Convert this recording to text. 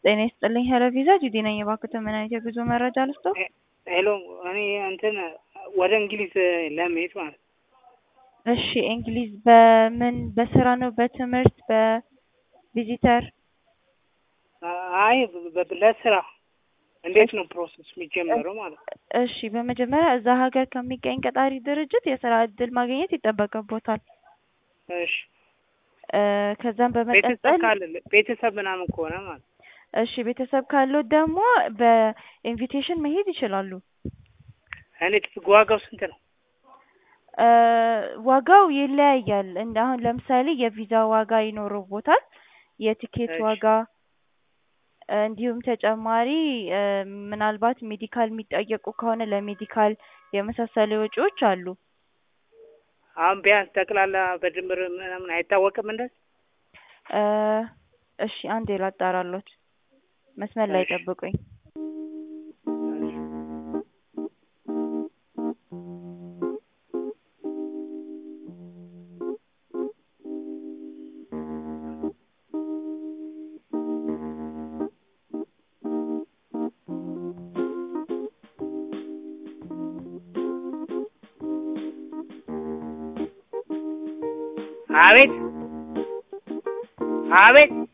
ጤና ይስጥልኝ ሄሎ ቪዛ ጁዲ ነኝ። እባክዎትን ምን አይነት የጉዞ መረጃ ልስጥዎ? ሄሎ እኔ እንትን ወደ እንግሊዝ ለመሄድ ማለት ነው። እሺ እንግሊዝ በምን በስራ ነው በትምህርት በቪዚተር? አይ በ- ለስራ እንዴት ነው ፕሮሰስ የሚጀመረው ማለት ነው? እሺ በመጀመሪያ እዛ ሀገር ከሚገኝ ቀጣሪ ድርጅት የስራ እድል ማግኘት ይጠበቅቦታል። እሺ እ ከዛም ቤተሰብ በመቀጠል ካለ ቤተሰብ ምናምን ከሆነ ማለት ነው። እሺ ቤተሰብ ካሉት ደግሞ በኢንቪቴሽን መሄድ ይችላሉ። እኔ ዋጋው ስንት ነው? እ ዋጋው ይለያያል። እንደ አሁን ለምሳሌ የቪዛ ዋጋ ይኖርቦታል፣ የቲኬት እሺ። ዋጋ እ እንዲሁም ተጨማሪ እ ምናልባት ሜዲካል የሚጠየቁ ከሆነ ለሜዲካል የመሳሰሉ ወጪዎች አሉ። አሁን ቢያንስ ጠቅላላ በድምር ምናምን አይታወቅም እንደዚህ? እ እሺ አንዴ ላጣራሎት፣ መስመር ላይ እሺ። ጠብቁኝ። አቤት አቤት